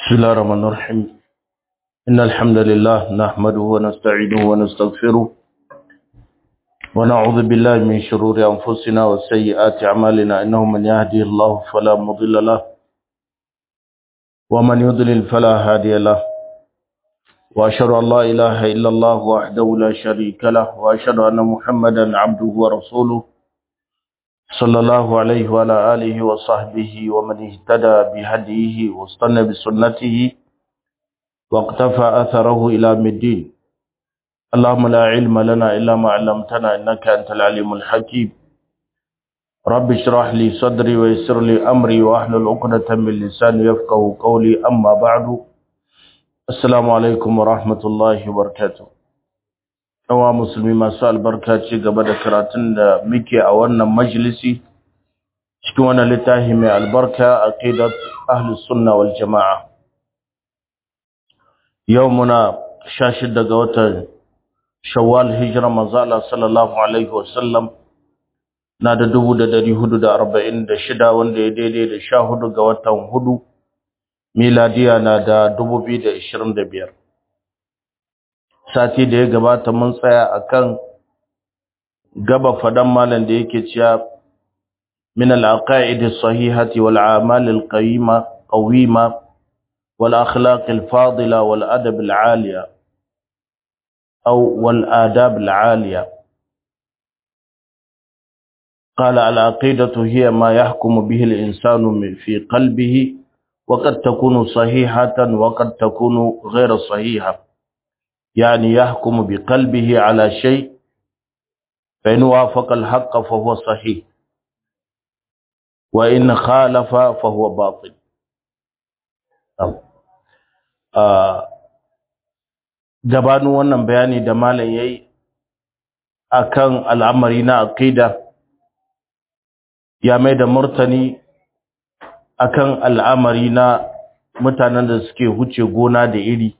بسم الله الرحمن الرحيم إن الحمد لله نحمده ونستعينه ونستغفره ونعوذ بالله من شرور أنفسنا وسيئات أعمالنا إنه من يهدي الله فلا مضل له ومن يضلل فلا هادي له وأشهد أن لا إله إلا الله وحده لا شريك له وأشهد أن محمدا عبده ورسوله صلى الله عليه وعلى آله وصحبه ومن اهتدى بهديه واستنى بسنته واقتفى أثره إلى الدين اللهم لا علم لنا إلا ما علمتنا إنك أنت العليم الحكيم رب اشرح لي صدري ويسر لي أمري وأحلل عقدة من لساني يفقه قولي أما بعد السلام عليكم ورحمة الله وبركاته yawa musulmi masu albarka ci gaba da karatun da muke a wannan majalisi cikin wannan littafi mai albarka aqidat ahlus sunna wal jamaa yau muna 16 ga watan shawwal hijira manzo Allah sallallahu alaihi wasallam na da 1446 wanda ya daidai da 14 ga watan hudu miladiya na da 2025 sati da ya gabata mun tsaya akan gaba fadan malam da yake cewa min al-aqaid as-sahihati wal a'mal al-qayyima qawima wal akhlaq al-fadila wal adab al-aliya aw wal adab al-aliya قال العقيدة هي ما يحكم به الإنسان في قلبه وقد تكون صحيحة وقد تكون غير صحيحة يعني يحكم بقلبه على شيء فإن وافق الحق فهو صحيح وإن خالف فهو باطل gabanin wannan bayani da malam yayi akan al'amari na aqida ya mai da murtani akan al'amari na mutanen da suke huce gona da iri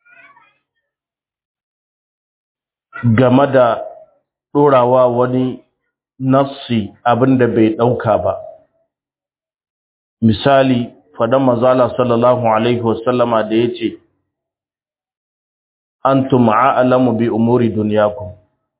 game da ɗorawa wani nassi abinda bai ɗauka ba misali fadan mazala sallallahu alaihi wasallama da ya ce antum a'lamu bi umuri dunyakum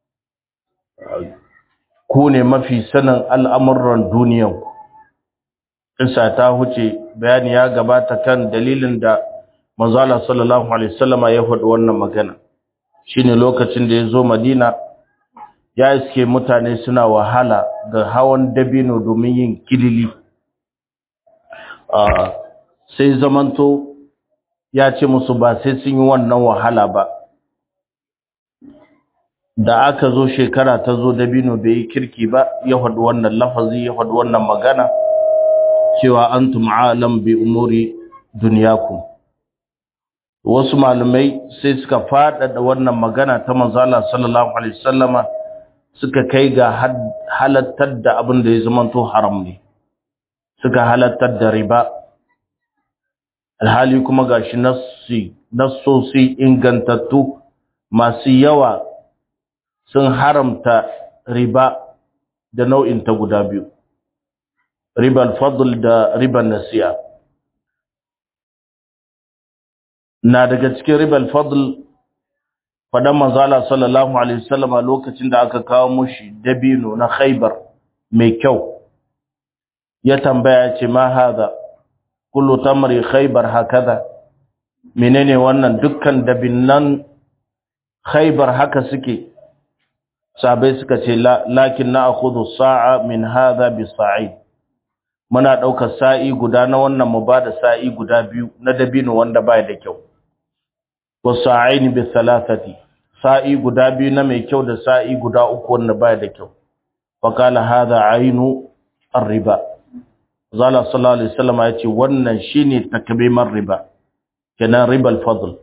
ku ne mafi sanin al'amuran duniyanku isa ta huce bayani ya gabata kan dalilin da mazala sallallahu alaihi wasallama ya faɗi wannan magana shine lokacin da ya zo madina ya iske mutane suna wahala ga hawan dabino domin yin kilili sai zamanto ya ce musu ba sai sun yi wannan wahala ba da aka zo shekara ta zo dabino bai yi kirki ba ya faɗi wannan lafazi ya faɗi wannan magana cewa antum alam bi umuri duniyakum wasu malamai sai suka faɗaɗa wannan magana ta manzala sallallahu alaihi wasallama suka kai ga halattar da abin da ya zamanto haram ne suka halattar da riba alhali kuma gashi nassi nassosi ingantattu masu yawa sun haramta riba da nau'in ta guda biyu ribal fadl da riban nasiya na daga cikin ribal fadl fadan manzala sallallahu alaihi wasallam lokacin da aka kawo mushi dabino na Khaibar mai kyau ya tambaya ce ma hada kullu tamri Khaibar hakaza menene wannan dukkan dabinnan Khaibar haka suke sabai suka ce lakin na akhudhu sa'a min hada bi sa'id muna daukar sa'i guda na wannan mu bada sa'i guda biyu na dabino wanda baya da kyau wasa'aini bi thalathati sa'i guda biyu na mai kyau da sa'i guda uku wanda baya da kyau fa qala hadha ainu ar-riba zalla sallallahu alaihi wasallam yace wannan shine takbimar riba kenan ribal fadl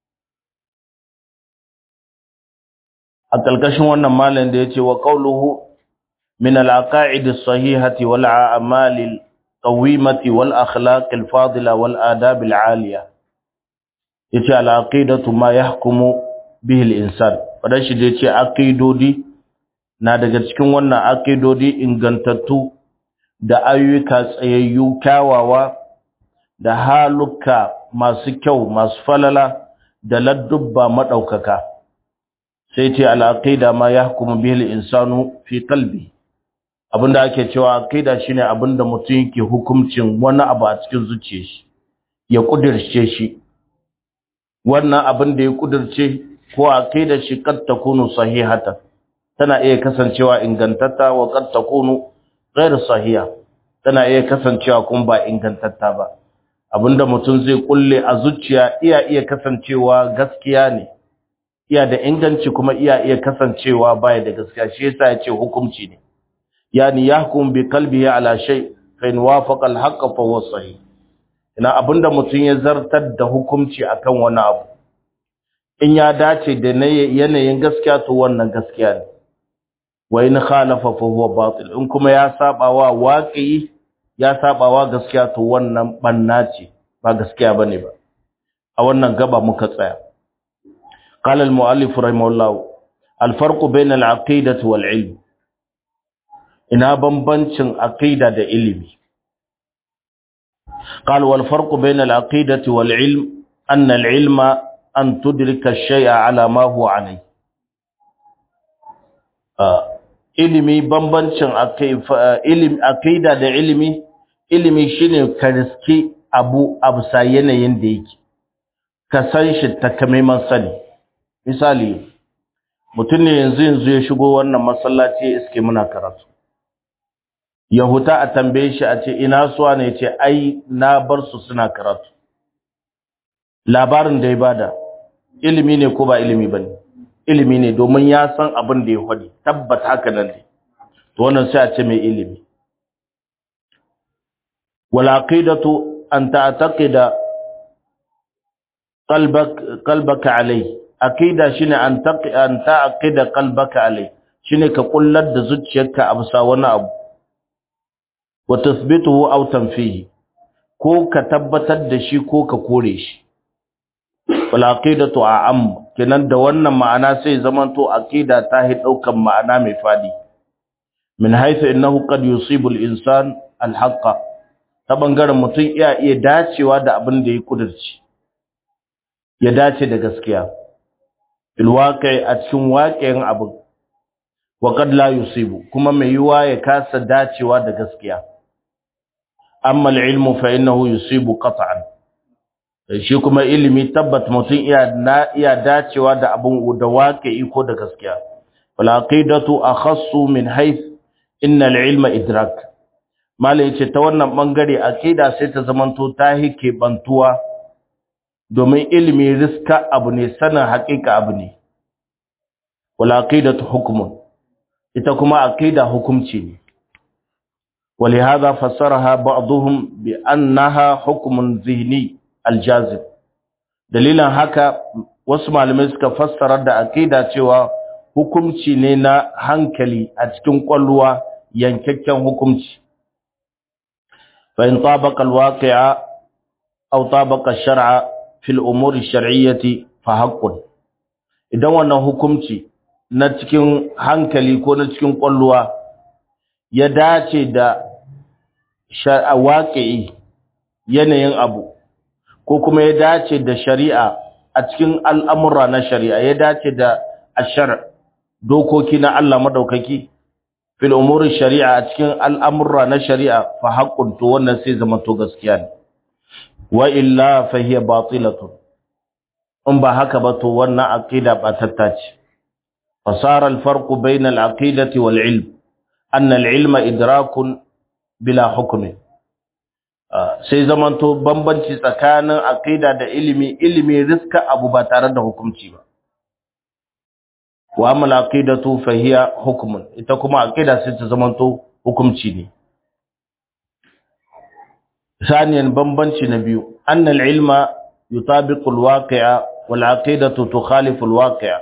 a kalkashin wannan malam da yace wa qawluhu min al-aqaid as-sahihati wal a'mal al-qawimati wal akhlaq al-fadila wal adab al-aliyah yace al-aqidatu ma yahkumu bihi al-insan fadan shi da yace aqidodi na daga cikin wannan aqidodi ingantattu da ayyuka tsayayyu kyawawa da haluka masu kyau masu falala da ladubba madaukaka sai ce al-aqida ma yahkumu bihi al-insanu fi qalbi abinda ake cewa aqida shine abinda mutum yake hukuncin wani abu a cikin zuciyar shi ya kudirce shi wannan abin da ya kudirce ko aqida shi kad takunu sahihatan tana iya kasancewa ingantatta wa kad takunu ghairu sahiha tana iya kasancewa kuma ba ingantatta ba abinda mutum zai kulle a zuciya iya iya kasancewa gaskiya ne iya da inganci kuma iya iya kasancewa baya da gaskiya shi yasa yace hukunci ne yani yahkum bi qalbihi ala shay fa in wafaqa al-haqq fa huwa sahih ina abinda mutum ya zartar da hukunci akan wani abu in ya dace da yanayin gaskiya to wannan gaskiya ne wa in khalafa fa huwa batil in kuma ya saba wa waqi ya saba wa gaskiya to wannan banna ce ba gaskiya bane ba a wannan gaba muka tsaya qala al muallif rahimahullah al farq bayna al aqidati wal ilm ina bambancin aqida da ilimi قال والفرق بين العقيدة والعلم أن العلم أن تدرك الشيء على ما هو عليه ilimi bambancin aqida da ilimi ilimi shine ka riski abu abusa yanayin da yake ka san shi takamaiman sani misali mutum ne yanzu yanzu ya shigo wannan masallaci ya iske muna karatu ya huta a tambaye shi a ce ina suwa ne ce ai na bar su suna karatu labarin da ya bada ilimi ne ko ba ilimi ba ne ilimi ne domin ya san abin da ya hwadi tabbata haka nan ne to wannan sai a ce mai ilimi wal aqidatu an ta'taqida qalbak qalbaka alai aqida shine an taqi an ta'qida qalbaka alai shine ka kullar da zuciyarka a bisa wani abu wa tathbituhu aw tanfihi ko ka tabbatar da shi ko ka kore shi wal aqidatu a'am kenan da wannan ma'ana sai zamanto aqida ta hi daukan ma'ana mai fadi min haythu innahu qad yusibu al-insan al-haqq ta bangaren mutum iya iya dacewa da abin da ya kudurci ya dace da gaskiya fil waqi a cikin waqi'in abin wa qad la yusibu kuma mai yiwa ya kasa dacewa da gaskiya amma al-ilmu fa innahu yusibu qat'an shi kuma ilimi tabbat mutum iya na iya dacewa da abun da waqi'i ko da gaskiya wal aqidatu akhassu min hayth innal ilma idrak malai yace ta wannan bangare aqida sai ta zamanto ta hike bantuwa domin ilimi riska abu ne sanin haƙiƙa abu ne wal aqidatu hukmun ita kuma aqida hukumci ne ولهذا فسرها بعضهم بأنها حكم ذهني aljazib dalilan haka wasu malamai suka fassara da aqida cewa hukunci ne na hankali a cikin kwalluwa yankakken hukunci fa in tabaqa alwaqi'a aw tabaqa ash-shar'a fi al-umur ash-shar'iyyati fa haqqun idan wannan hukunci na cikin hankali ko na cikin kwalluwa ya dace da shar'a waqi'i yanayin abu ko kuma ya dace da shari'a a cikin al'amura na shari'a ya dace da ashar dokoki na Allah madaukaki fil umuri shari'a a cikin al'amura na shari'a fa haqqun to wannan sai zama to gaskiya ne wa illa fa hiya batilatun in ba haka ba to wannan aqida ba tattace fasara al-farqu bayna al-aqidati wal ilm anna al-ilma idrakun bila hukmin sai zamanto bambanci tsakanin aqida da ilimi ilimi riska abu ba tare da hukunci ba wa amal aqidatu fa hiya hukmun ita kuma aqida sai ta zamanto hukunci ne saniyan bambanci na biyu anna al-ilma yutabiqu al-waqi'a wal aqidatu tukhalifu al-waqi'a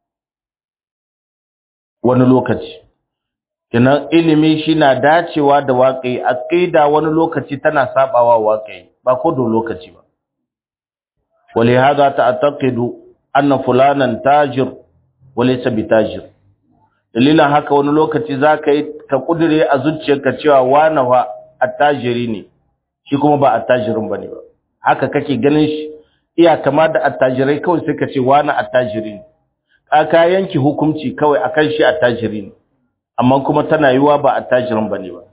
wani lokaci kenan ilimi shi na dacewa da waƙi aqida wani lokaci tana sabawa waƙi ba ko da lokaci ba wali hada ta'taqidu anna fulanan tajir wa laysa bitajir dalilan haka wani lokaci zaka yi ka kudure a zuciyarka cewa wani wa attajiri ne shi kuma ba attajirin bane ba haka kake ganin shi iya kama da attajirai kawai sai ka ce wani attajiri ne ka yanki hukunci kawai akan shi attajiri ne amma kuma tana yiwa ba attajirin bane ba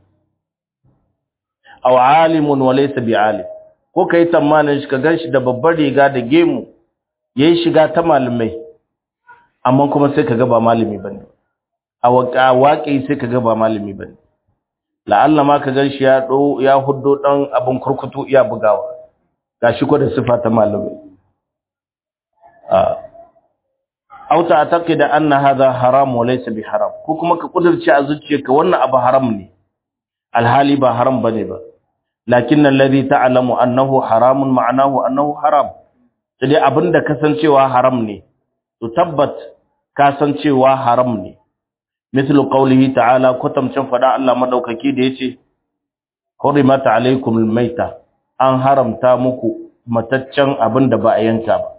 aw alimun wa laysa bi alim ko kai tamanin shi ka ganshi da babbar riga da gemu yayi shiga ta malamai amma kuma sai kaga ba malami bane a waƙi sai kaga ba malami bane la'alla ma ka ganshi ya do ya huddo dan abin kurkutu iya bugawa gashi ko da sifa ta malamai aw ta'taqida anna hadha haram wa laysa bi haram ko kuma ka kudurci a zuciyarka wannan abu haram ne alhali ba haram bane ba lakin alladhi ta'lamu annahu haramun ma'anahu annahu haram sai abinda kasancewa haram ne to tabbat kasancewa haram ne mithlu qawlihi ta'ala kutamcin fada Allah madaukaki da yace hurimat alaykum almayta an haramta muku mataccen abinda ba a yanka ba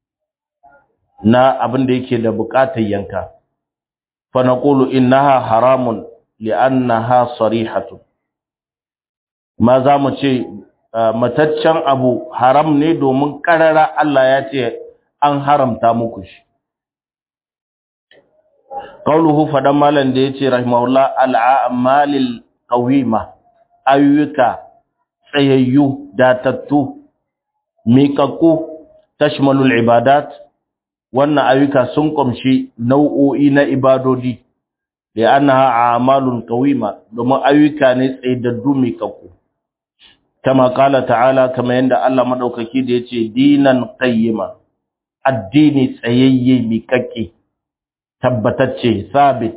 na abinda yake da bukatar yanka fa naqulu innaha haramun li'annaha sarihatun ma za mu ce mataccen abu haram ne domin karara Allah ya ce an haramta muku shi qauluhu fadan malan da yace rahimahullah al'amalil qawima ayyuka tsayayyu datattu miƙaƙƙu tashmalul ibadat wannan ayyuka sun kumshi nau'o'i na ibadodi da annaha a'malun qawima domin ayyuka ne tsaydaddu miƙaƙƙu kama kala ta'ala kama yanda Allah madaukaki da yace dinan qayyima addini tsayayye miƙaƙƙe tabbatacce sabit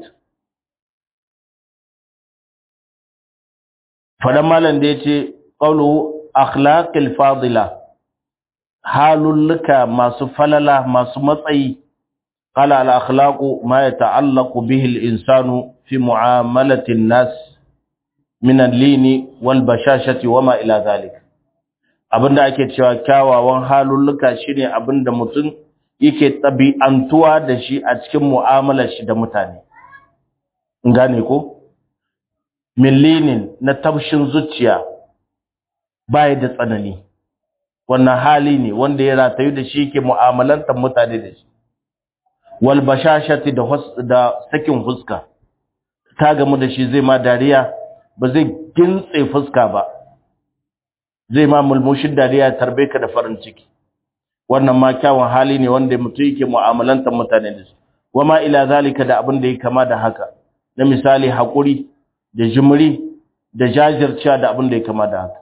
fadan malam da yace qawlu akhlaqil fadila halulluka masu falala masu matsayi qala al akhlaqu ma yata'allaqu bihi al insanu fi mu'amalati an-nas min al-lini wal bashashati wama ila zalik abinda ake cewa kyawawan halulluka shine abinda mutum yake tabi'antuwa da shi a cikin mu'amalar shi da mutane gane ko millinin na tabshin zuciya bai da tsanani wannan hali ne wanda ya ratayu da shi yake mu'amalantar mutane da shi wal bashashati da da sakin fuska ka gamu da shi zai ma dariya ba zai gintse fuska ba zai ma mulmushin dariya tarbe ka da farin ciki wannan ma kyawun hali ne wanda mutum yake mu'amalantar mutane da su wama ila zalika da abin da ya kama da haka na misali haƙuri da jimri da jajircewa da abin da ya kama da haka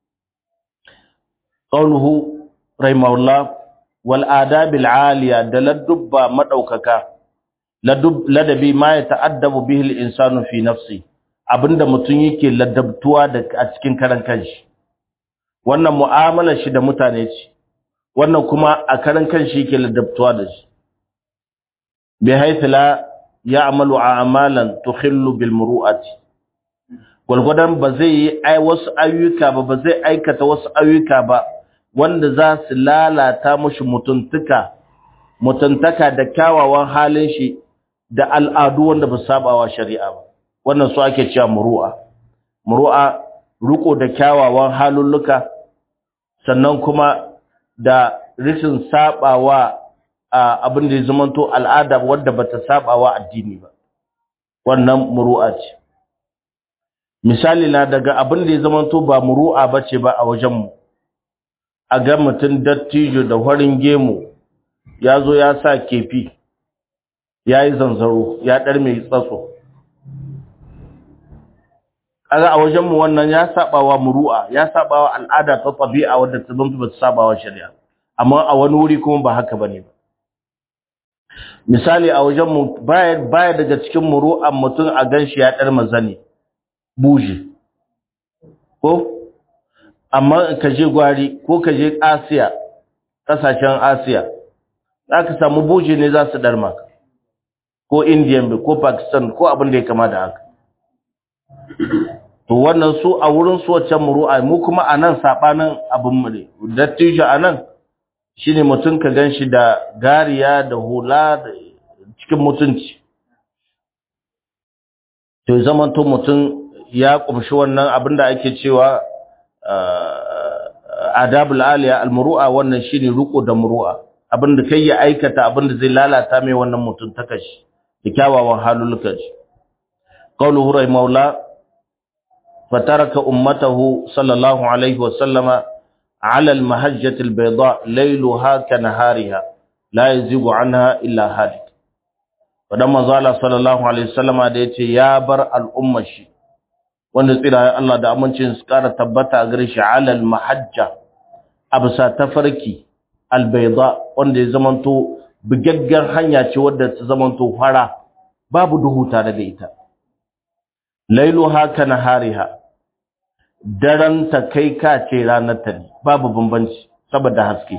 qauluhu rahimahullah wal adabil aliya da ladubba madaukaka ladabi ma ya ta'addabu bihi al insanu fi nafsi abinda mutum yake ladabtuwa da a cikin karan kanshi wannan mu'amalar shi da mutane ce wannan kuma a karan kanshi yake ladabtuwa da shi bi haythu la ya'malu a'malan tukhillu bil muru'ati gulgudan ba zai yi ai wasu ayyuka ba ba zai aikata wasu ayyuka ba wanda za su lalata mushi mutuntuka mutuntaka da kyawawan halin shi da al'adu wanda ba sabawa shari'a ba wannan su ake cewa muru'a muru'a riko da kyawawan halulluka sannan kuma da rishin sabawa abin da ya zamanto al'ada wadda bata sabawa addini ba wannan muru'a ce misali na daga abin da ya zamanto ba muru'a bace ba a wajen mu a ga mutum dattijo da farin gemu ya zo ya sa kefi ya yi zanzaro ya ɗar mai tsatso kaga a wajenmu wannan ya sabawa muru'a ya sabawa al'ada ta tabi'a wadda ta zama ba ta sabawa shari'a amma a wani wuri kuma ba haka bane ba misali a wajenmu baya baya daga cikin muru'an mutum a ganshi ya dar mazani buji ko amma ka je gwari ko ka je Asiya kasashen Asiya zaka samu buji ne za su dar maka ko Indian ko Pakistan ko abin da ya kama da haka to wannan su a wurin su wacce muru'a mu kuma anan sabanin abin mu ne dattijo anan shine mutun ka ganshi da gariya da hula da cikin mutunci to zaman to mutun ya kumshi wannan abin da ake cewa adabul aliya almuru'a wannan shine ruko da muru'a abinda kai ya aikata abinda zai lalata mai wannan mutum ta kashi da kyawawan halulukan shi qawluhu rahimahullah fataraka ummatahu sallallahu alaihi wa sallama ala almahajjati albayda laylaha kanahariha la yazigu anha illa halik fadan manzo Allah sallallahu alaihi wa sallama da yace ya bar al'ummar shi wanda tsira Allah da amincin su kara tabbata a gare shi ala almahajja absa tafarki albayda wanda ya zamanto bugaggar hanya ce wadda ta zamanto fara babu duhu tare da ita lailuha kana hariha daren ta kai ka ce ranar ta ne babu bambanci saboda haske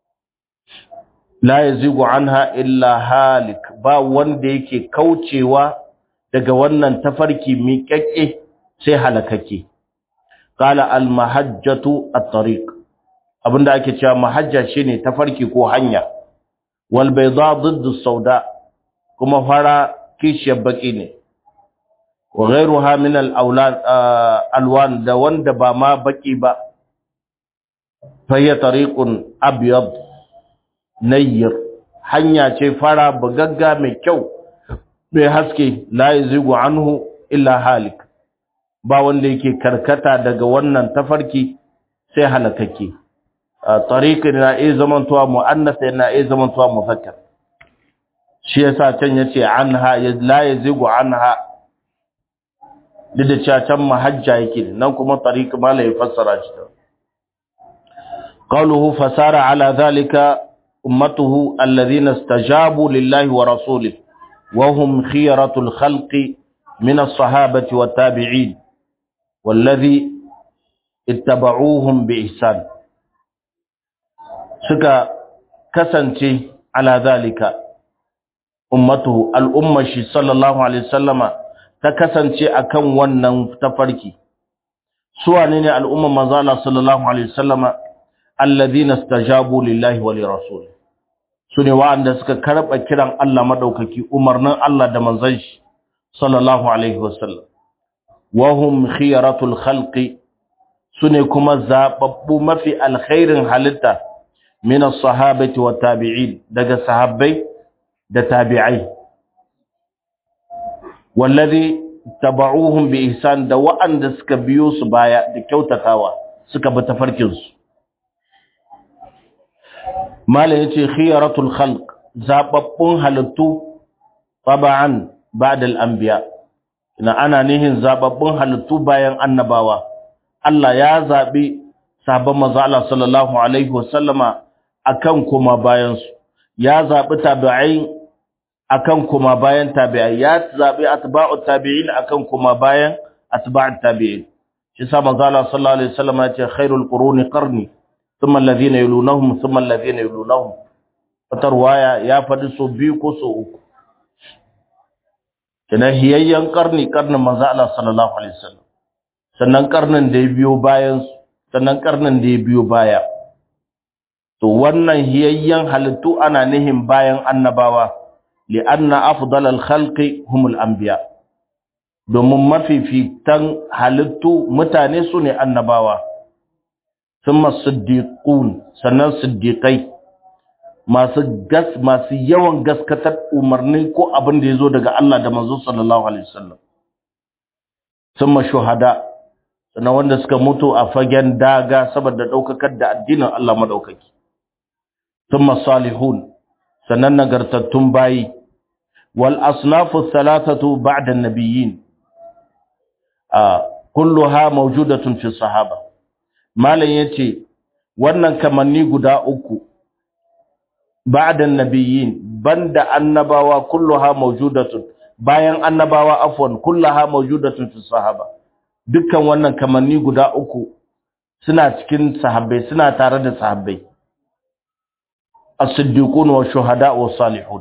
la yazigu anha illa halik ba wanda yake kaucewa daga wannan tafarki miƙaƙƙe sai halakake qala al mahajjatu at-tariq abinda ake cewa mahajja shine tafarki ko hanya wal bayda ضد sauda kuma fara kishiyar baki ne wa ghayruha min al alwan da wanda ba ma baki ba fahiya tariqun abyad nayyir hanya ce fara bugagga mai kyau mai haske la yazigu anhu illa halik ba wanda yake karkata daga wannan tafarki sai halakake tariqin na iya zamantowa mu'annas na iya zamantowa muzakkar shi yasa can yace anha la yazigu anha duk da cewa can mahajja yake nan kuma tariq mala ya fassara shi ta qawluhu fasara ala dhalika ummatuhu alladhina istajabu lillahi wa rasulihi wa hum khiyaratul khalqi min as-sahabati wat tabi'in والذي اتبعوهم بإحسان suka kasance ala zalika ummatu al'ummashi sallallahu alaihi wasallama ta kasance akan wannan tafarki su wane ne al'umman manzala sallallahu alaihi wasallama alladhina istajabu lillahi wa lirasul su ne wa'anda suka karba kiran Allah madaukaki umarnin Allah da manzon shi sallallahu alaihi wasallam wa hum khiyaratul khalqi sune kuma zababbu mafi alkhairin halitta min as-sahabati wa tabi'in daga sahabbai da tabi'ai wallazi tabauhum bi ihsan da wa'anda suka biyo su baya da kyautatawa suka bi tafarkin su mala yace khiyaratul khalq zababbun halittu taba'an ba'da al-anbiya ina ana nihin zababbun halittu bayan annabawa Allah ya zabi sabon manzo Allah sallallahu alaihi wasallama akan kuma bayan su ya zabi tabi'ai akan kuma bayan tabi'ai ya zabi atba'u tabi'in akan kuma bayan atba'ut tabi'in shi sa manzo Allah sallallahu alaihi wasallama ya ce khairul quruni qarni thumma alladhina yalunhum thumma alladhina yalunhum wata ruwaya ya faɗi so biyu ko so uku kina hiyayyen karni karnin manzo Allah sallallahu alaihi wasallam sannan karnin da ya biyo bayan sannan karnin da ya biyo baya to wannan hiyayyen halittu ana nihin bayan annabawa li anna afdalal khalqi humul anbiya domin mafifitan halittu mutane su ne annabawa thumma siddiqun sannan siddiqai masu gas masu yawan gaskatar umarni ko abin da yazo daga Allah da manzo sallallahu alaihi wasallam thumma shuhada sannan wanda suka mutu a fagen daga saboda daukakar da addinin Allah madaukaki thumma salihun sannan nagartattun bayi wal asnafu thalathatu ba'da an-nabiyyin a kulluha mawjudatun fi sahaba malan yace wannan kamanni guda uku ba'da an-nabiyyin banda annabawa kulluha mawjudatun bayan annabawa afwan kulluha mawjudatun fi sahaba dukkan wannan kamanni guda uku suna cikin sahabbai suna tare da sahabbai as-siddiqun wa shuhada wa salihun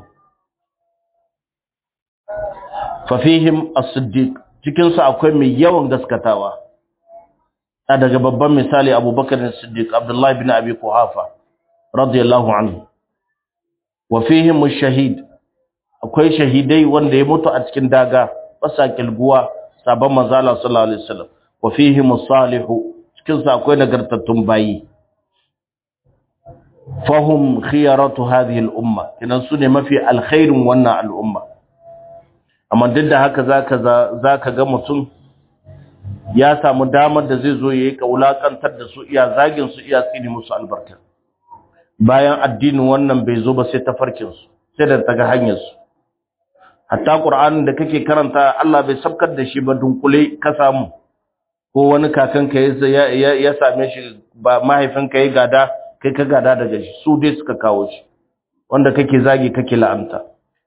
fa fihim as-siddiq cikin su akwai mai yawan gaskatawa a daga babban misali Abubakar as-Siddiq Abdullah ibn Abi Quhafa radiyallahu anhu wa fihim ash-shahid akwai shahidai wanda ya mutu a cikin daga basa kilguwa sabon manzala sallallahu alaihi wasallam wa fihim as-salihu cikin su akwai nagartattun bayi fahum khiyaratu hadhihi al-umma kinan su ne mafi alkhairin wannan al'umma amma duk da haka zaka zaka ga mutum ya samu damar da zai zo yayi kaulakantar da su iya zagin su iya tsini musu albarka bayan addinin wannan bai zo ba sai tafarkin su sai da taga hanyar su hatta qur'anin da kake karanta Allah bai sabkar da shi ba dunkule ka samu ko wani kakanka ya ya same shi ba mahaifinka ya gada kai ka gada daga shi su dai suka kawo shi wanda kake zagi kake la'anta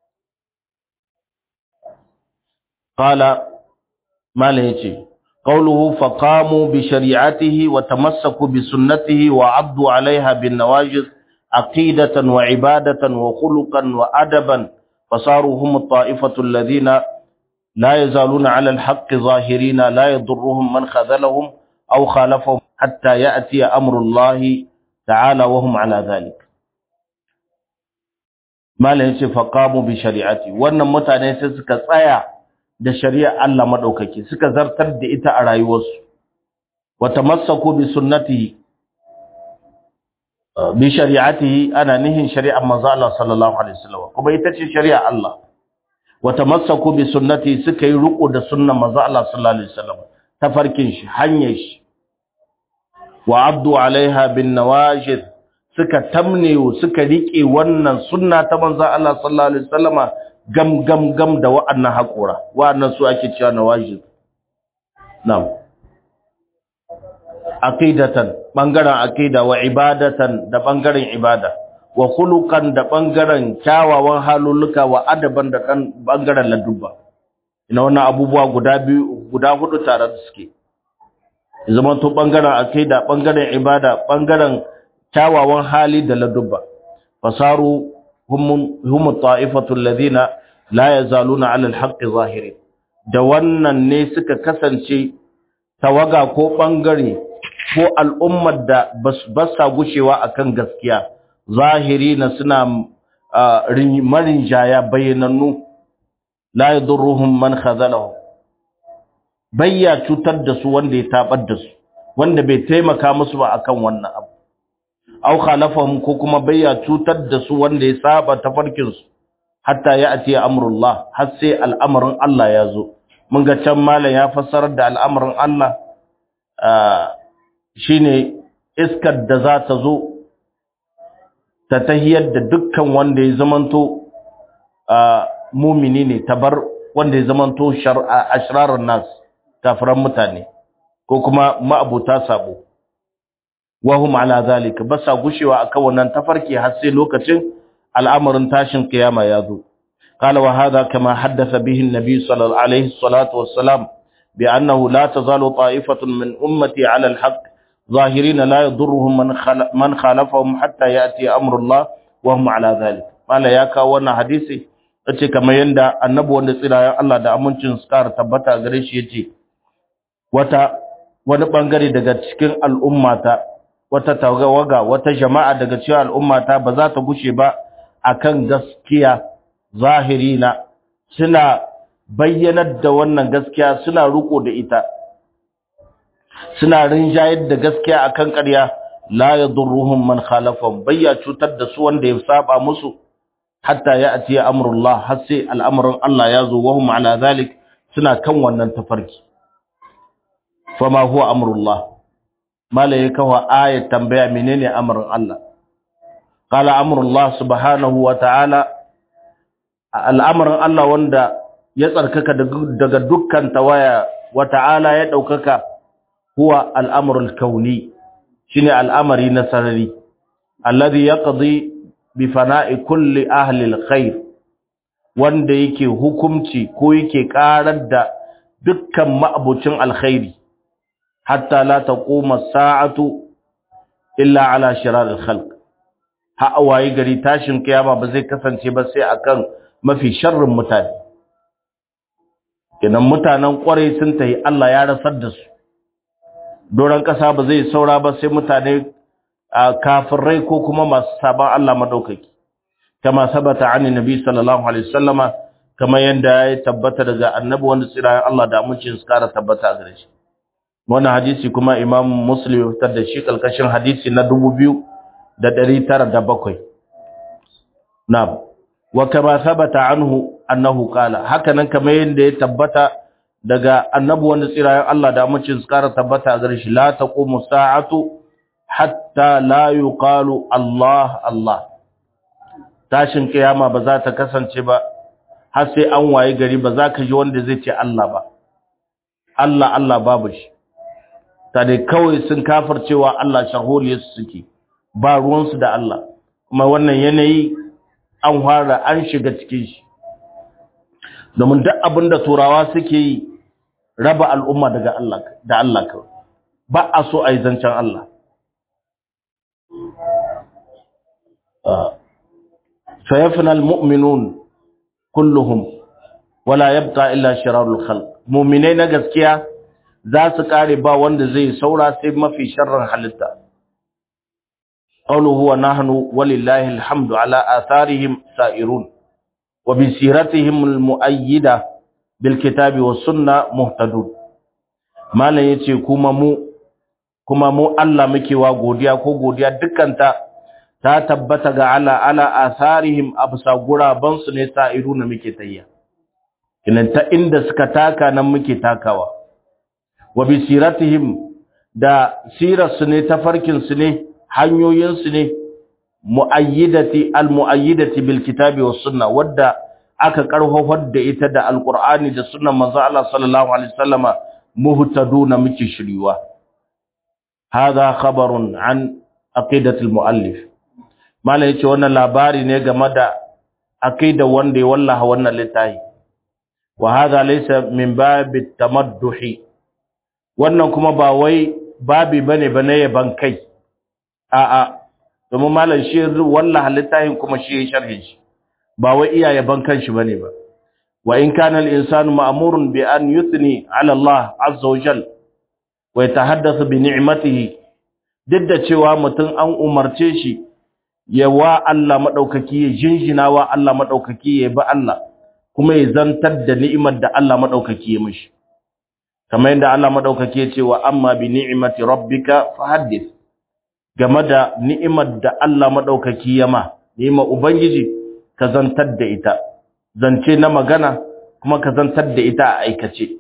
qala mala yace qawluhu faqamu bi shari'atihi wa tamassaku bi sunnatihi wa abdu 'alayha bin nawajiz aqidatan wa ibadatan wa khuluqan wa adaban fasaru hum at-ta'ifatu alladhina la yazaluna 'ala al-haqqi zahirina la yadurruhum man khadhalahum aw khalafahum hatta ya'ti amru allahi ta'ala wa hum 'ala dhalik mala yace faqamu bi shari'ati wannan mutane sai suka tsaya da shari'ar Allah madaukake suka zartar da ita a rayuwarsu wa tamassaku bi sunnatihi bi shari'atihi ana nihin shari'ar manzo Allah sallallahu alaihi wasallam kuma ita ce shari'ar Allah wa tamassaku bi sunnatihi suka yi riko da sunnar manzo Allah sallallahu alaihi wasallam tafarkin shi hanyar shi wa abdu alaiha bin nawajid suka tamne suka rike wannan sunna ta manzo Allah sallallahu alaihi wasallama gam gam gam da wa'annan hakura wa'annan su ake cewa nawajid na'am aqidatan bangaren aqida wa ibadatan da bangaren ibada wa khuluqan da bangaren kyawawan haluluka wa adaban da kan bangaren ladubba ina wannan abubuwa guda biyu guda hudu tare da suke zaman to bangaren aqida bangaren ibada bangaren kyawawan hali da ladubba fasaru hum hum ta'ifatu alladhina la yazaluna 'ala al-haqqi zahirin da wannan ne suka kasance tawaga ko bangare ko al'ummar da ba sa gushewa akan gaskiya zahiri na suna marin jaya bayyanannu la yadurruhum man khazalahu bayya cutar da su wanda ya tabar da su wanda bai taimaka musu ba akan wannan abu aw khalafahum ko kuma bayya cutar da su wanda ya saba tafarkin su hatta ya ati amrullah har sai al'amarin Allah ya zo mun ga can malam ya fassarar da al'amarin Allah shine iskar da za ta zo ta tahiyar da dukkan wanda ya zamanto mumini ne tabar wanda ya zamanto ashrarar nas kafiran mutane ko kuma ma'abuta sabo wahum ala zalika basa gushewa akan wannan tafarki har sai lokacin al'amarin tashin kiyama ya zo قال وهذا كما حدث به النبي صلى الله عليه الصلاة والسلام بأنه لا تزال طائفة من أمتي على الحق ظاهرين لا يضرهم من من خالفهم حتى يأتي أمر الله وهم على ذلك قال يا كاونا حديثي ce kamar yanda annabi wanda tsirayen Allah da amincin su kara tabbata gare shi yace wata wani bangare daga cikin al'ummata wata tawaga wata jama'a daga cikin al'ummata ba za ta gushe ba akan gaskiya zahirina suna bayyanar da wannan gaskiya suna riko da ita suna rinjayar da gaskiya akan ƙarya la yadurruhum man khalafahum bayya cutar da su wanda ya saba musu hatta ya ati amrullah har sai al'amarin Allah ya zo wa hum ala zalik suna kan wannan tafarki fama huwa amrullah malaika wa ayat tambaya menene amrin Allah qala amrullah subhanahu wa ta'ala al'amarin Allah wanda ya tsarkaka daga dukkan tawaya wa ta'ala ya daukaka huwa al'amrul kauni shine al'amari na sarari alladhi yaqdi bi fana'i kulli ahli alkhair wanda yake hukumci ko yake karar da dukkan ma'abucin alkhairi hatta la taquma sa'atu illa ala shirar alkhalq ha waye gari tashin kiyama ba zai kasance ba sai akan mafi sharrin mutane kenan mutanen kwarai sun tayi Allah ya rasar da su doron ƙasa ba zai saura ba sai mutane kafirai ko kuma masu sabon Allah madaukaki kama sabata an nabi sallallahu alaihi wasallama kama yanda ya tabbata daga annabi wanda tsirayen Allah da amincin su kara tabbata a gare shi wannan hadisi kuma imam muslim ya fitar da shi kalkashin hadisi na da ɗari tara da bakwai na'am wa kama sabata anhu annahu qala haka nan kamar yadda ya tabbata daga annabi wanda tsirayen Allah da mucin tsara tabbata gare shi la taqumu sa'atu hatta la yuqalu Allah Allah tashin kiyama ba za ta kasance ba har sai an waye gari ba za ka ji wanda zai ce Allah ba Allah Allah babu shi ta dai kawai sun cewa Allah shaholiyarsu suke ba ruwansu da Allah kuma wannan yanayi an fara an shiga cikin shi domin duk abin da turawa suke yi raba al'umma daga Allah da Allah kawai ba a so a yi zancen Allah فيفنى المؤمنون كلهم ولا يبقى إلا شرار الخلق مؤمنين gaskiya za su kare ba wanda zai saura sai mafi sharrin halitta qawluhu wa nahnu walillahi alhamdu ala atharihim sa'irun wa bi siratihim almuayyida bil kitabi was sunna muhtadun malan yace kuma mu kuma mu Allah muke wa godiya ko godiya dukkanta ta tabbata ga ala ala atharihim absa guraban su ne sa'iruna muke tayya kinan ta inda suka taka nan muke takawa wa bi siratihim da sirarsu ne tafarkinsu ne hanyoyinsu ne muayyidati almuayyidati bil kitabi was sunna wadda aka karhofar da ita da alqur'ani da sunnan manzo Allah sallallahu alaihi wasallama muhtaduna muke shiriwa hadha khabarun an aqidati almuallif mala yace wannan labari ne game da aqida wanda ya wallaha wannan littafi wa hadha laysa min babit tamadduhi wannan kuma ba wai babi bane bane yaban kai a'a domin malam shi wallahi littafin kuma shi ya sharhi shi ba wai iya yaban kanshi bane ba wa in kana al-insanu ma'murun bi an yuthni 'ala Allah 'azza wa jal wa yatahaddathu bi ni'matihi duk da cewa mutum an umarce shi ya wa Allah madaukaki ya jinjina wa Allah madaukaki ya bi Allah kuma ya zantar da ni'imar da Allah madaukaki ya mishi kamar yadda Allah madaukake ya ce wa amma bi ni'mati rabbika fahaddith game da ni'imar da Allah madaukaki ya ma ni'imar ubangiji ka zantar da ita zance na magana kuma ka zantar da ita a aikace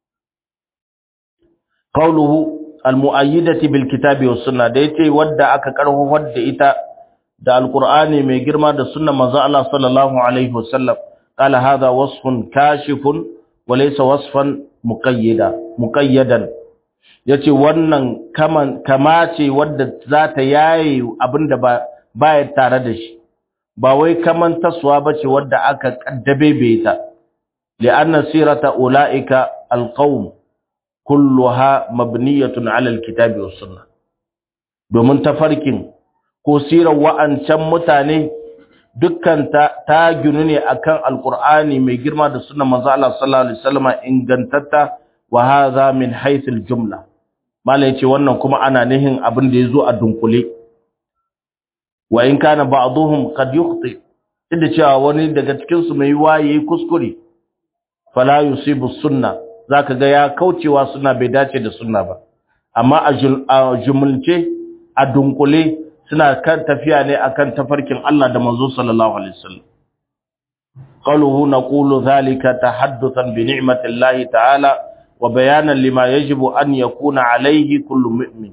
qawluhu almu'ayyidati bil kitabi was sunna da yace wadda aka karhofar da ita da alqur'ani mai girma da sunnar manzo Allah sallallahu alaihi wasallam qala hadha wasfun kashifun wa laysa wasfan muqayyida muqayyadan yace wannan kaman kama ce wadda za ta yaye abinda ba baya tare da shi ba wai kaman taswa bace wadda aka kaddabe ta li'anna sirata ulaika alqawm kulluha mabniyatun 'ala alkitabi was sunnah domin tafarkin ko sirar wa'ancan mutane dukkan ta, ta ginu ne akan alqur'ani mai girma da sunnar manzo Allah sallallahu alaihi wasallam ingantatta wa hadha min haythil jumla malai ce wannan kuma ana nihin abin da yazo a dunkule wa in kana ba'dhum qad yukhti inda cewa wani daga cikin su mai waye kuskure fala yusibu sunna zaka ga ya kaucewa sunna bai dace da sunna ba amma a jumulce a dunkule suna kan tafiya ne akan tafarkin Allah da manzo sallallahu alaihi wasallam qawluhu naqulu dhalika tahaddathan bi ni'mati Allah ta'ala wa bayanan lima yajibu an yakuna alaihi kullu mu'min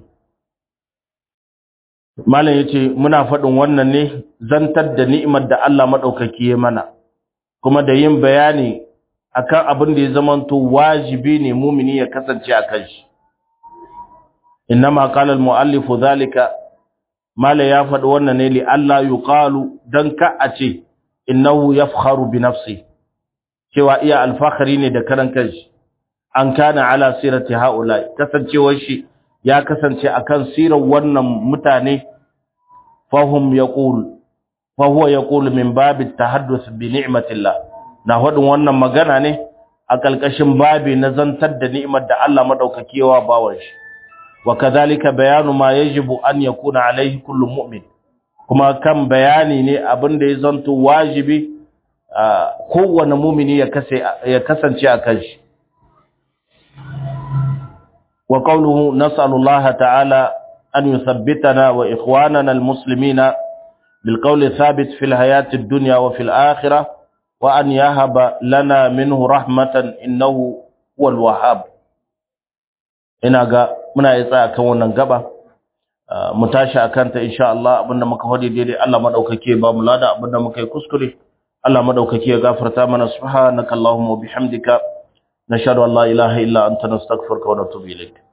malam yace muna faɗin wannan ne zantar da ni'imar da Allah madaukaki ya mana kuma da yin bayani akan abin da ya zamanto wajibi ne mumini ya kasance akan shi innama qala al-muallif dhalika mala ya faɗi wannan ne li Allah yuqalu dan ka a ce innahu yafkharu bi nafsi cewa iya alfakhari ne da karan kanshi an kana ala sirati haula kasancewar shi ya kasance akan sirar wannan mutane fahum yaqul fa huwa yaqul min bab at-tahadduth bi ni'matillah na hadin wannan magana ne a kalkashin babi na zantar da ni'imar da Allah madaukakewa bawan shi wa kadhalika bayanu ma yajibu an yakuna alaihi kullu mu'min kuma kan bayani ne abin da ya zanto wajibi kowane mumini ya kasance a kan shi wa qawluhu nas'alullaha ta'ala أن يثبتنا وإخواننا المسلمين بالقول الثابت في الحياة الدنيا وفي الآخرة وأن يهب لنا منه رحمة إنه هو الوهاب ina ga muna yi tsaya kan wannan gaba mu tashi akan ta insha Allah abinda muka hodi daidai Allah madaukake ba mu lada abinda muka yi kuskure Allah madaukake ya gafarta mana subhanakallahumma wa bihamdika nashhadu an la ilaha illa anta nastaghfiruka wa natubu ilayk